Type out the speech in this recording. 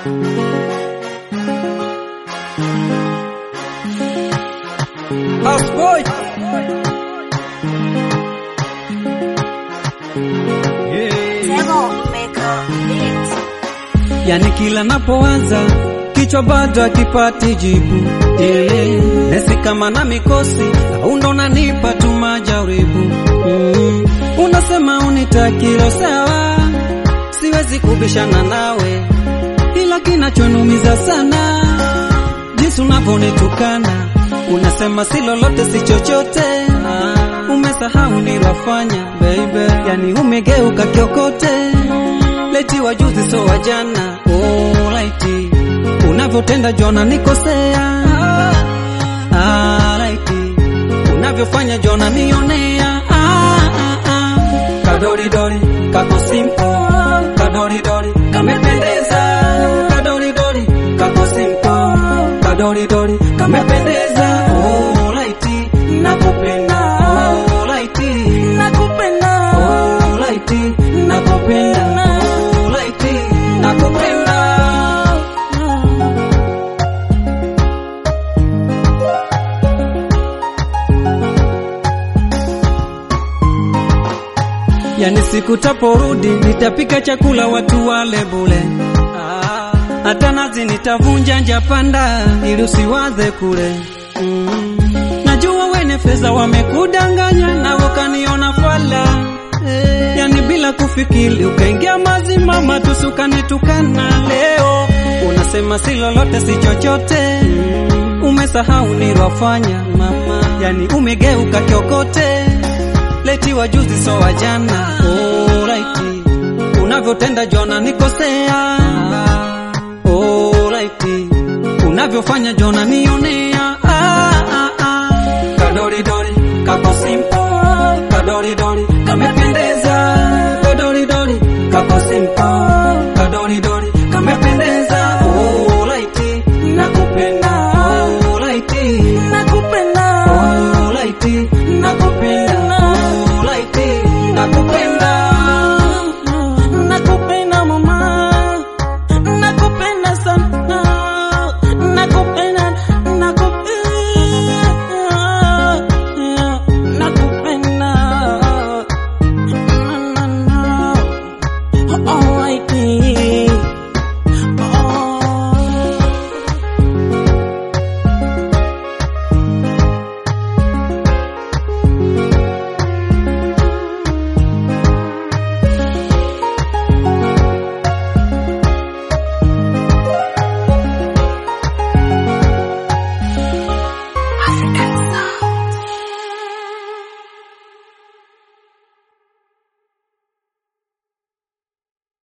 Houseboy. Yani kila napowaza kichwa bado akipati jibu yeah. Nesi kama na mikosi au ndo nanipa tu majaribu mm. Unasema unitakilo sawa, siwezi kubishana nawe, ila kinachonumiza sana jinsi unavyonitukana, unasema si lolote si chochote ah. Umesahau nilofanya baby, yani umegeuka kiokote leti wajuzi so wajana oh, laiti unavyotenda jona nikosea ah, laiti unavyofanya jona nionea ah, ah, ah. kadoridori kako simpo kadoridori kamependeza kadoridori kako simpo kadoridori kamependeza oh, laiti nakupenda oh, laiti nakupenda oh, laiti nakupenda oh, laiti nakupenda Yani siku taporudi nitapika chakula watu wale bule, hata nazi nitavunja njapanda ili usiwaze kule. Mm. Najua wene fedha wamekudanganya na ukaniona fala eh. Yani bila kufikiri ukaingia mazima matusi ukanitukana leo, unasema si lolote si chochote mm. Umesahau nilofanya mama, yani umegeuka kiokote leti wajuzi so wajana oh, laiti unavyotenda jona nikosea oh, laiti unavyofanya jona